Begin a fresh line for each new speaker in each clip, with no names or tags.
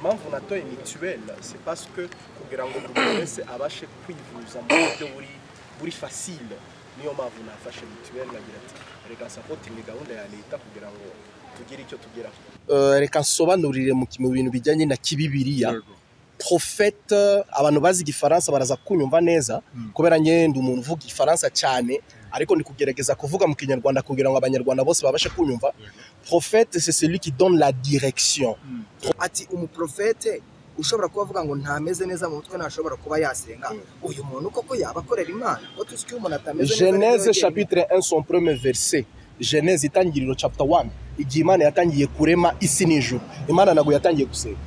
impamvu natoye mituweli c'est parce que kugira ngo buri muntu wese abashe kwivuza mu buryo buri buri fasile niyo mpamvu nafashe mituweli nagira ati reka sapotingi gahunda ya leta kugira ngo tugire icyo tugeraho
Eh, reka nsobanurire mu ki- mu bintu bijyanye na kibibiriya profete abantu bazi igifaransa baraza kunyumva neza kubera njye ndi umuntu uvuga igifaransa cyane ariko ni kugerageza kuvuga mu kinyarwanda kugira ngo abanyarwanda bose babashe kunyumva profete c'est celui qui donne la direction
ati umuprofete ushobora kuba avuga ngo ntameze neza mu mutwe ntashobora kuba yasenga uyu muntu koko yaba akorera imana ko tuzi ko iyo umuntu atameze neza
geneze
niwe wenyine.
chapitre 1 son premier verset geneze itangiriro chapter 1 igihe imana yatangiye kurema isi n'ijuru imana ntabwo yatangiye gusenga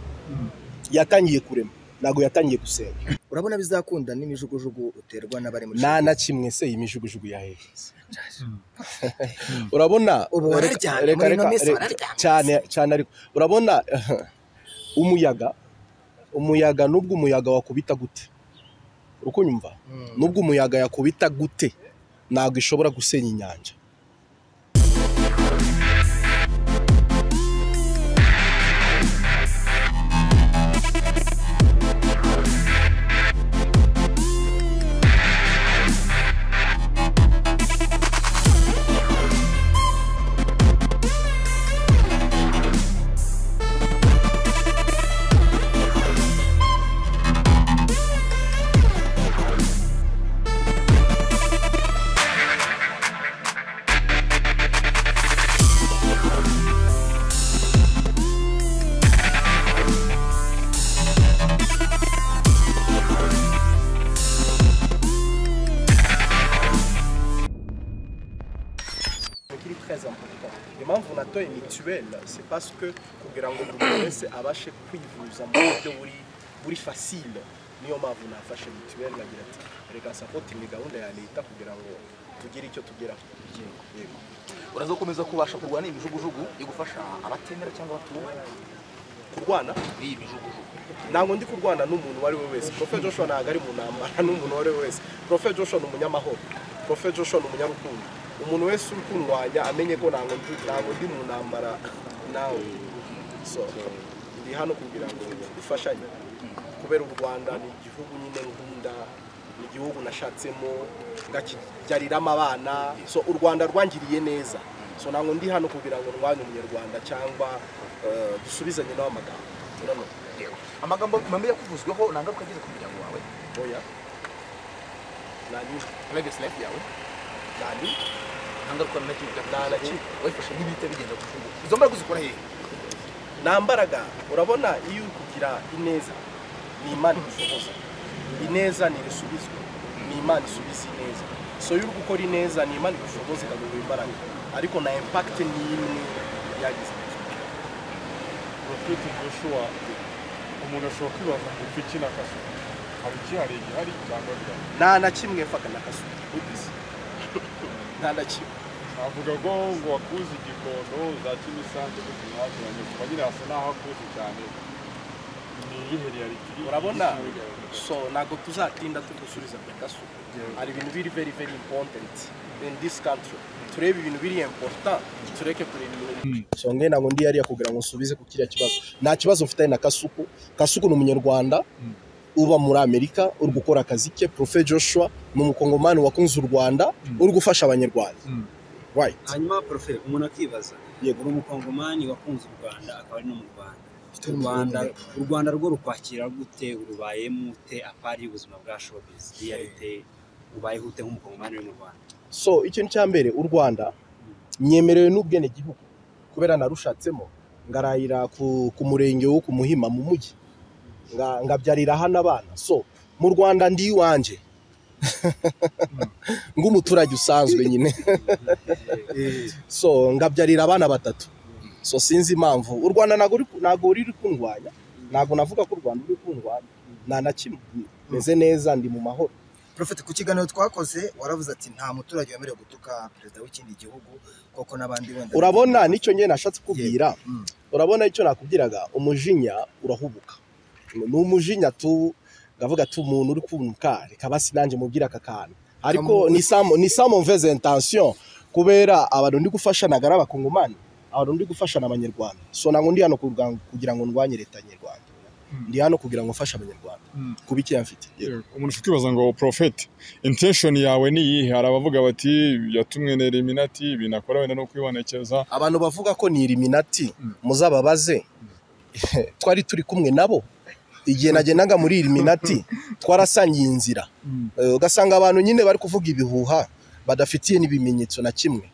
yatangiye kurema ntabwo yatangiye gusenga
urabona bizakunda n'imijugujugu uterwa n'abari muri
nta na kimwe se iyi mijugujugu yahereza urabona
Ubu bararyamye, muri ino minsi
reka-
bararyamye.
cyane cyane ariko urabona umuyaga umuyaga nubwo umuyaga wakubita gute urukunyumva nubwo umuyaga yakubita gute ntabwo ishobora gusenya inyanja
kiri très important impamvu natoye mituweli c'est parce que kugira ngo buri muntu wese abashe kwivuza mu buryo buri buri fasile niyo mpamvu nafashe mituweli nagira ati reka sapotingi gahunda ya leta kugira ngo tugire icyo tugeraho Yego.
urazakomeza kubasha kurwana imijugujugu yo gufasha abatemera cyangwa abatumva
kurwana
iyi mijugujugu
ntabwo ndi kurwana n'umuntu uwo ari we wese profe joshua ntabwo ari mu ntambara n'umuntu uwo ari we wese profe joshua ni umunyamahoro profe joshua ni umunyarukundo umuntu wese uri kundwanya amenye ko ntabwo ndi ntabwo ndi mu ntambara nawe so ndi hano kugira ngo dufashanye kubera u rwanda ni igihugu nyine nkunda ni igihugu nashatsemo ngakibyariramo abana so u rwanda rwangiriye neza so ntabwo ndi hano kugira ngo ndwanye umunyarwanda cyangwa eh, dusubizanye nawe amagambo urabona
amagambo mabi yakuvuzweho nta ngaruka agize ku muryango wawe
oya nanyuzwe
private life yawe
nani
nta ngaruka na kimwe byakugizeho.
Nta na kimwe.
wayifashe nk'ibihita bigenda ku rutugu izo mbaraga uzikora hehe
nta mbaraga urabona iyo uri kugira ineza ni imana igushoboza ineza ntirisubizwe ni imana isubiza ineza so iyo uri gukora ineza ni imana igushoboza ikaguha imbaraga ariko na impakite ni imwe yagize
porofeti Joshua umuntu ashobora kwibaza ngo icyo kino akazi hari ikihari gihari cyangwa bihari
nta na kimwe mfaka nakasuka ubizi nta na kimwe
avuga ngo ngo wakuze igikondo za kimisange gusa ntihakiranye kuba nyine hasa n'aho akuze cyane ni iyihe riyalitiri
urabona so ntabwo tuzatinda tugusubiza ku gaso hari ibintu biri very very important in this country turebe ibintu biri important tureke kureba ibintu
songe ntabwo ndi yariya kugira ngo nsubize ku kiriya kibazo nta kibazo mfitanye na kasuku kasuku ni umunyarwanda uba muri amerika uri gukora akazi ke profe joshua ni umukongomani wakunze u rwanda uri gufasha abanyarwanda right
hanyuma profe umuntu akibaza yego uri umukongomani wakunze u rwanda akaba ari no mu rwanda u rwanda u rwanda rwo rukwakira gute urubayemo ute apari y'ubuzima bwa showbiz realite ubayeho ute nk'umukongomani uri mu rwanda
so ikintu cya mbere u rwanda nyemerewe n'ubwenegihugu kubera narushatsemo ngarayira ku, ku murenge wo ku muhima mu mujyi nga- ngabyarira hano abana so mu rwanda ndi iwanje ng'umuturage usanzwe nyine so ngabyarira abana batatu so sinzi impamvu u rwanda ntabwo ruri- ntabwo ruri kundwanya ntabwo navuga ko u rwanda ruri kundwanya nta na kimwe meze neza ndi mu mahoro
Prophet ku kiganiro twakoze waravuze ati nta muturage wemerewe gutuka perezida w'ikindi gihugu koko n'abandi wenda
urabona nicyo njye nashatse kubwira urabona icyo nakubwiraga umujinya urahubuka ni umujinya tu ngavuga ati umuntu uri kumva reka basi nanjye mubwire aka kantu ariko ni samo ni samo mveze intention kubera abantu ndi gufasha nagara abakongomani abantu ndi gufasha n'abanyarwanda so ntabwo ndi hano kugira ngo- kugira ngo ndwanye leta nyarwanda ndi hano kugira ngo mfashe abanyarwanda
Mm.
kuba icyo mfite
Yego, umuntu ukibaza ngo profeti intention yawe ni iyihe hari abavuga bati yatumwe na eliminati ibintu akora wenda no kwibonekeza
abantu bavuga ko ni iriminati
Mm.
muzababaze twari turi kumwe nabo igihe nagendaga muri iriminati twarasangiye inzira
Mm.
Eh, ugasanga abantu nyine bari kuvuga ibihuha badafitiye n'ibimenyetso na kimwe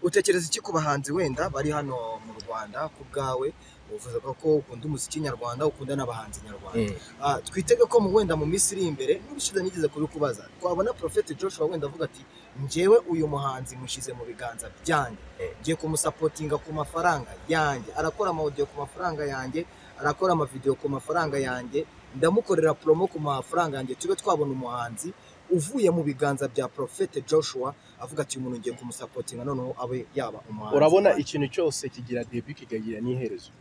utekereza iki ku bahanzi wenda bari hano mu rwanda ku bwawe uvuze ko ukunda umuziki nyarwanda ukunda n'abahanzi nyarwanda Ah, twitege ko mu wenda mu minsi iri imbere n'ubushize nigeze kubikubaza twabona Prophet Joshua wenda avuga ati njyewe uyu muhanzi mushyize mu biganza byanjye ngiye kumusapotinga ku mafaranga yanjye arakora amaudio ku mafaranga yanjye arakora amavidewo ku mafaranga yanjye ndamukorera promo ku mafaranga yanjye tube twabona umuhanzi uvuye mu biganza bya Prophet Joshua avuga ati uyu muntu ngiye kumusapotinga noneho abe yaba umuhanzi
urabona ikintu cyose kigira debi kikagira n'iherezo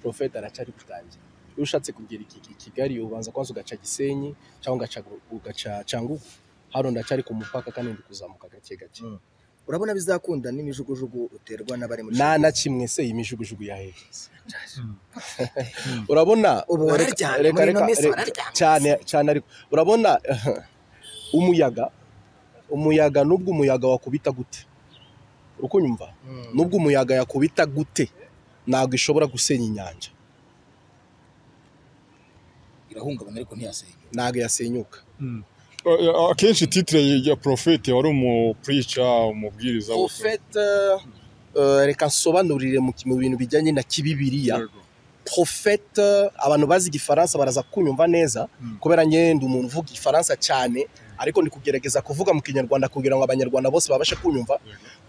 profeta aracyari gutangira iyo ushatse kugera iki i kigali ubanza kubanza ugaca gisenyi cyangwa ugaca ugaca cyangugu hano ndacyari ku mupaka kandi ndi kuzamuka gake gake
urabona bizakunda n'imijugujugu uterwa n'abari muri
nta na kimwe se iyi mijugujugu yahereza urabona
Ubu
reka-
bararyana,
reka-
muri ino
reka-
minsi
reka-
bararyana.
cyane cyane ariko urabona umuyaga umuyaga nubwo umuyaga wakubita gute uri kunyumva nubwo umuyaga yakubita gute ntabwo ishobora gusenya inyanja
irahungabana ariko ntiyasenya
ntabwo yasenyuka
Eh, akenshi titre ya profeti wari umupurica umubwiriza
profete eh, reka nsobanurire mu mu bintu bijyanye na kibibiriya
Yego.
profete abantu bazi igifaransa baraza kunyumva neza
Mm.
kubera njye ndi umuntu uvuga igifaransa cyane ariko ndi kugerageza kuvuga mu kinyarwanda kugira ngo abanyarwanda bose babashe kunyumva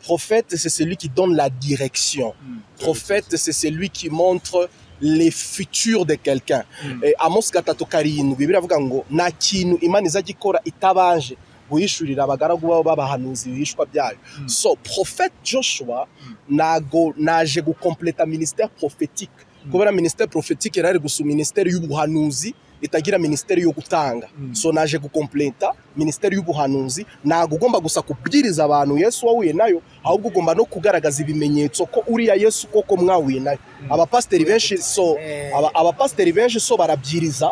profete c'est celui qui donne la direction
Mm.
profete c'est celui qui montre les futurs de quelqu'un Eh, amos gatatu karindwi biravuga ngo nta kintu imana izajya ikora itabanje guhishurira abagaragu babo b'abahanuzi ibihishwa byayo so profete joshua nago naje gukompleta ministère prophétique kubera ministère prophétique yari ari gusa ministère y'ubuhanuzi itagira ministère yo gutanga so naje gukompleta ministère y'ubuhanuzi ntago ugomba gusa kubwiriza abantu yesu wahuye nayo ahubwo ugomba no kugaragaza ibimenyetso ko uriya yesu koko mwahuye nayo abapasiteri benshi so aba- abapasiteri benshi so barabyiriza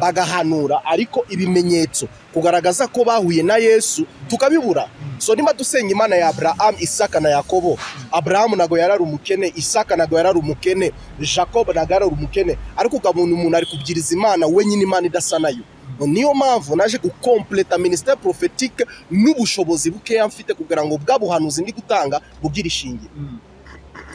bagahanura ariko ibimenyetso kugaragaza ko bahuye na yesu tukabibura so niba dusenga imana ya aburahamu isaka na yakobo aburahamu ntabwo yari ari umukene isaka ntabwo yari ari umukene jacob ntabwo yari ari umukene ariko ukabona umuntu ari kubwiriza imana wenyine imana idasa nayo niyo mpamvu naje gukompleta minisiteri porofetike n'ubushobozi bukeya mfite kugira ngo bwa buhanuzi ndi gutanga bugire ishingiro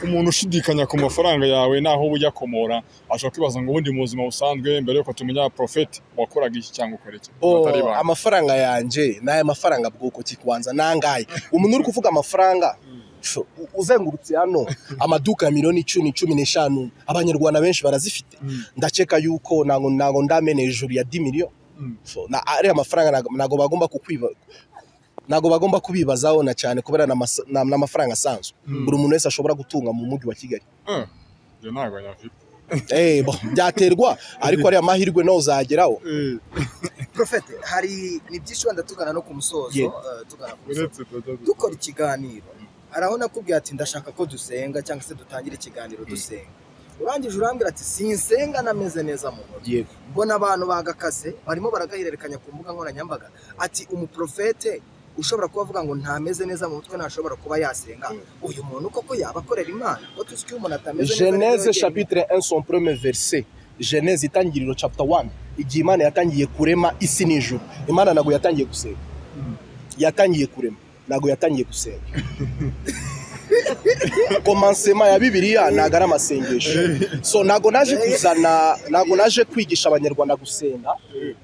umuntu ushidikanya ku mafaranga yawe n'aho ujya komora ashobora kwibaza ngo ubundi mu buzima busanzwe mbere yuko tumenya profeti wakoraga iki cyangwa ukora iki batari
Oh,
ba
amafaranga yanjye n'aya mafaranga bwoko ki kubanza nangaye umuntu uri kuvuga amafaranga sho, u- uzengurutse hano amaduka ya miliyoni icumi cumi n'eshanu abanyarwanda benshi barazifite ndakeka yuko ntago ntago ndamena hejuru ya di miliyoni So, na- ariya mafaranga ntago- ntago bagomba kukwiba ntago bagomba kubibazaho na cyane kubera ni amasa- ni am- ni amafaranga asanzwe buri muntu wese ashobora gutunga mu mujyi wa kigali
Eh, njye ntabwo nyafite
Eh, bo, byaterwa ariko ariya mahirwe nawe uzageraho
Profete hari ni byinshi wenda tugana no ku musozo
Yeah.
eh, tugana ku musozo
uretse tutajya gusa.
dukora ikiganiro hari aho nakubwiye ati ndashaka ko dusenga cyangwa se dutangira ikiganiro dusenga urangije urambwira ati sinsenga nameze neza mu mutwe
yego
mbona abantu bagakaze barimo baragahererekanya ku mbuga nkoranyambaga ati umuprofete ushobora kuba avuga ngo ntameze neza mu mutwe ntashobora kuba yasenga uyu muntu koko yaba akorera imana ko tuzi ko iyo umuntu atameze neza
geneze
niyo
chapitre 1 son premier verset geneze itangiriro chapter 1 igihe imana yatangiye kurema isi n'ijuru imana ntabwo yatangiye gusenga yatangiye kurema ntabwo yatangiye gusenga komansema ya bibiliya ntabwo ari amasengesho so ntabwo naje kuzana ntabwo naje kwigisha abanyarwanda gusenga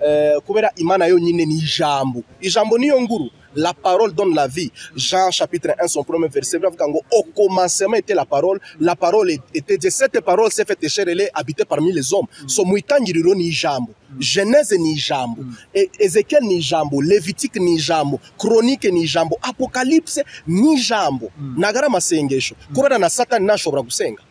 eh, kubera imana yonyine ni ijambo ijambo niyo nguru la parole donne la vie jean chapitre 1 son premier verset biravuga ngo au commencement était la parole la parole était Dieu cette parole s'est faite chair elle est habitée parmi les hommes so mu itangiriro ni ijambo geneze ni ijambo E- ezekiel ni ijambo levitique ni ijambo chronique ni ijambo apocalypse ni ijambo ntabwo ari amasengesho kubera na satani ntashobora gusenga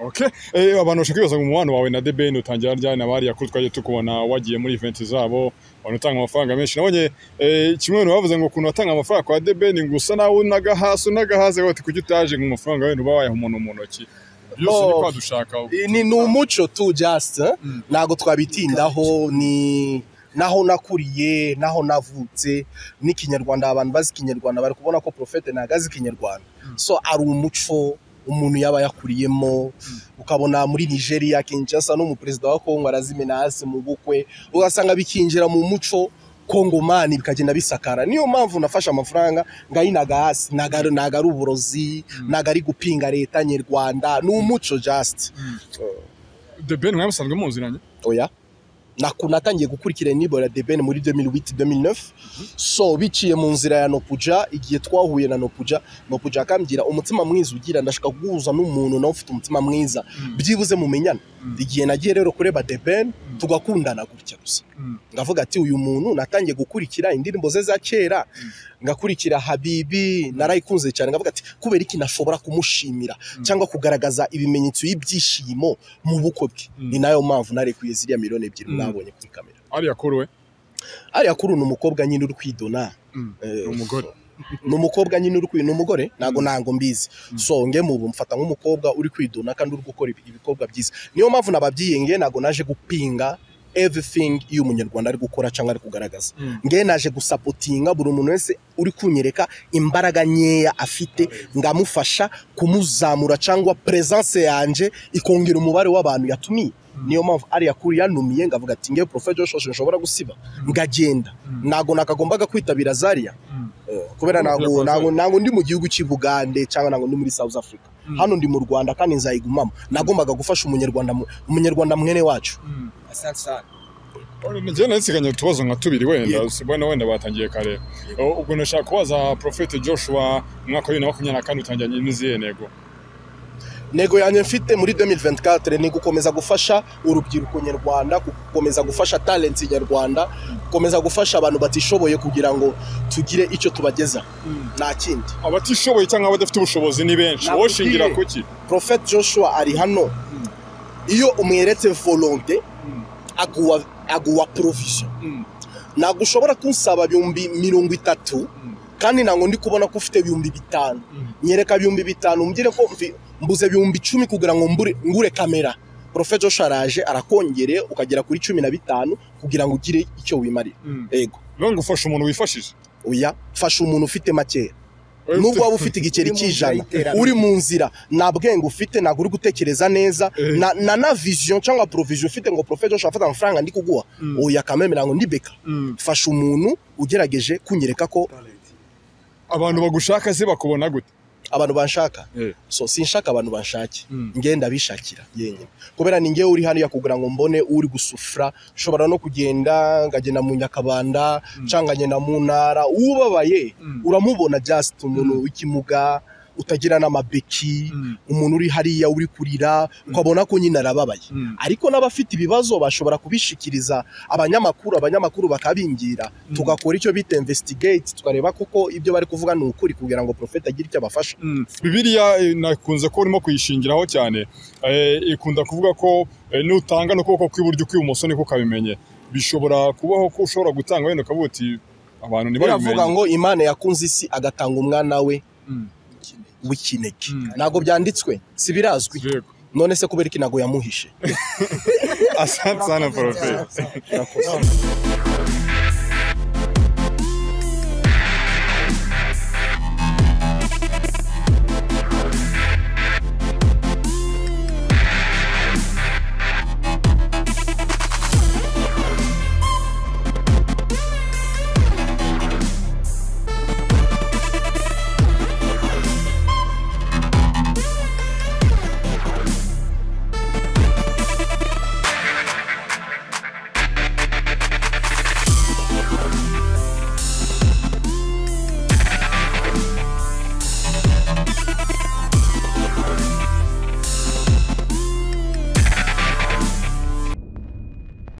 Okay. Eh, abantu bashaka kwibaza ngo umubano wawe na The Ben utangira ryari na bariya kuri twagiye tukubona wagiye muri event zabo abantu utanga amafaranga menshi nabonye eh, kimwe mu bintu bavuze ngo ukuntu watanga amafaranga kwa The Ben ngo usa nawe unaga hasi unaga hasi bati kuki utaje ngo amafaranga wenda uba wayaha umuntu mu ntoki byose ni
Oh.
kwadushaka ubu.
Eh, ni ni umuco tu just eh?
Mm.
ntabwo twabitindaho ni naho nakuriye naho navutse n'ikinyarwanda abantu bazi ikinyarwanda bari kubona ko profete ntabwo azi ikinyarwanda so ari umuco umuntu yaba yakuriyemo ukabona muri nigeria kinshasa n'umuperezida wa kongo arazimena hasi mu bukwe ugasanga bikinjira mu muco kongomani bikagenda bisakara niyo mpamvu nafashe amafaranga ngayinaga hasi ntago ari- ntago ari uburozi ntago ari gupinga leta nyarwanda ni umuco just
The Ben mwamusanzwe muziranye
oya Naku- natangiye gukurikira inibo ya debeni muri 2008 2009 so biciye mu nzira ya nopuja igihe twahuye na nopuja nopuja akambwira umutima mwiza ugira ndashaka guhuza n'umuntu nawe ufite umutima mwiza byibuze mumenyana igihe nagiye rero kureba debeni tugakundana gutya gusa
Mm.
ndavuga ati uyu muntu natangiye gukurikira indirimbo ze za kera ngakurikira habibi narayikunze cyane ngavuga ati kubera iki nashobora kumushimira cyangwa kugaragaza ibimenyetso y'ibyishimo mu bukwe bwe ni nayo mpamvu narekuye ziriya miliyoni ebyiri mwabonye kuri kamera
ariya kuri we
ariya kuri ni umukobwa nyine uri kwidona
Mm.
Eh,
umugore
ni umukobwa nyine uri kwi- ni umugore ntabwo ntabwo mbizi so nge mubu mfata nk'umukobwa uri kwidona kandi uri gukora ibi- ibikorwa byiza niyo mpamvu nababyiye nge ntabwo naje gupinga everything iyo umunyarwanda ari gukora cyangwa ari kugaragaza nge naje gusapotinga buri muntu wese uri kunyereka imbaraga nkeya afite ngamufasha kumuzamura cyangwa presence yanjye ikongera umubare w'abantu yatumiye niyo mpamvu ariya kuri yanumiye ngavuga ati ngewe profe joshua nshobora gusiba ngagenda ntabwo nakagombaga kwitabira zaria Eh, kubera ntabwo ntabwo ntabwo ndi mu gihugu cy'i bugande cyangwa ntabwo ndi muri south africa hano ndi mu rwanda kandi nzayigumamo nagombaga gufasha umunyarwanda mu- umunyarwanda mwene wacu
asante sana
njyewe naritsiganye utubazo nka tubiri wenda
Yego.
si bwana wenda batangiye kare O, ubwo nashaka kubaza Prophet Joshua umwaka wa bibiri na makumyabiri na kane utangiranye n'izihe ntego
nego yanjye mfite muri 2024 ni gukomeza gufasha urubyiruko nyarwanda gukomeza gufasha talenti nyarwanda gukomeza gufasha abantu batishoboye kugira ngo tugire icyo tubageza nta kindi
abatishoboye cyangwa abadafite ubushobozi ni benshi wowe ushingira ku ki
Prophet Joshua ari hano iyo umweretse volonte aguha aguha provision ntabwo ushobora kunsaba ibihumbi mirongo itatu kandi ntabwo ndi kubona ko ufite ibihumbi bitanu nyereka ibihumbi bitanu umbwire ko mvi- mbuze ibihumbi icumi kugira ngo mbure- ngure kamera Prophet Joshua araje arakongere ukagera kuri cumi na bitanu kugira ngo ugire icyo wimarira yego
bivuga ngo ufasha umuntu wifashije
oya fasha umuntu ufite makeya
Oya,
nubwo
ufite-
waba ufite igiceri
Uri mu nzira
cy'ijana
y'iterambere.
uri mu nzira nta bwenge ufite ntabwo uri gutekereza neza na- na na vision cyangwa provision ufite ngo profe joshua afata amafaranga ndi kuguha oya kamemera ngo ndibeka fasha umuntu ugerageje kunyereka ko
abantu bagushaka se bakubona gute
abantu banshaka
Eh.
so sinshaka abantu banshake
Mm.
ngenda bishakira yenyine kubera ni ngewe uri hariya kugira ngo mbone uri gusufura nshobora no kugenda ngagenda mu nyakabanda cyangwa ngagenda mu ntara ubabaye uramubona just umuntu w'ikimuga utagira n'amabeki umuntu uri hariya uri kurira ukabona ko nyine arababaye ariko n'abafite ibibazo bashobora kubishikiriza abanyamakuru abanyamakuru bakabingira tugakora icyo bita investigate tukareba koko ibyo bari kuvuga ni ukuri kugira ngo profeta agire icyo abafasha
bibiriya eh, nakunze ko urimo kuyishingiraho cyane eh, ikunda kuvuga ko eh, nutanga n'ukuboko kw'iburyo kw'ibumoso niko kabimenye bishobora kubaho ko ushobora gutanga wenda ukavuga uti abantu
biravuga
ntibabimenye
ngo imana yakunze isi agatanga umwana we
Mm.
w'ikinege
Mm.
ntabwo byanditswe si birazwi
Yego.
none se kubera iki ntabwo yamuhishe
asante sana poroferi